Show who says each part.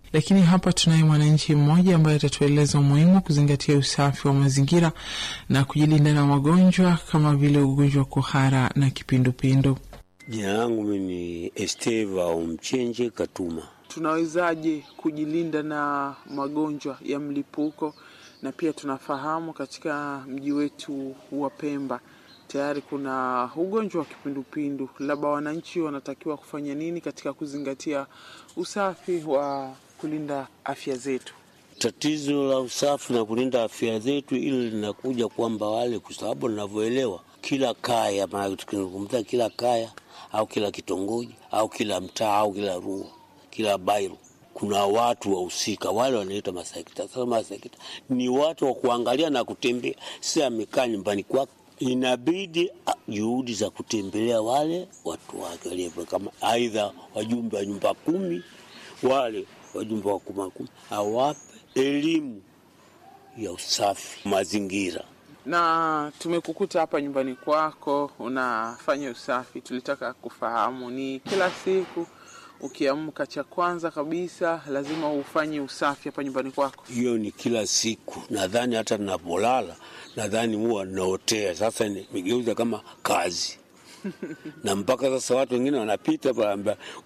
Speaker 1: Lakini hapa tunaye mwananchi mmoja ambaye atatueleza umuhimu wa kuzingatia usafi wa mazingira na kujilinda na magonjwa kama vile ugonjwa wa kuhara na kipindupindu.
Speaker 2: Jina langu mimi ni Esteva Umchenje Katuma.
Speaker 1: Tunawezaje kujilinda na magonjwa ya mlipuko? Na pia tunafahamu katika mji wetu wa Pemba tayari kuna ugonjwa wa kipindupindu, labda wananchi wanatakiwa kufanya nini katika kuzingatia usafi wa kulinda afya zetu?
Speaker 2: Tatizo la usafi na kulinda afya zetu, ili linakuja kwamba wale, kwa sababu ninavyoelewa, kila kaya, maana tukizungumza kila kaya au kila kitongoji au kila mtaa au kila rua, kila bairo kuna watu wahusika wale wanaitwa masekta. Sasa masekta ni watu wa kuangalia na kutembea, si amekaa nyumbani kwake. Inabidi juhudi za kutembelea wale watu wake walio kama aidha wajumbe wa nyumba kumi, wale wajumbe wa kuma kumi, awape elimu ya usafi mazingira.
Speaker 1: Na tumekukuta hapa nyumbani kwako unafanya usafi, tulitaka kufahamu ni kila siku ukiamka cha kwanza kabisa lazima ufanye usafi hapa nyumbani kwako?
Speaker 2: Hiyo ni kila siku, nadhani hata ninapolala, nadhani huwa naotea. Sasa nimegeuza kama kazi na mpaka sasa watu wengine wanapita panaambia,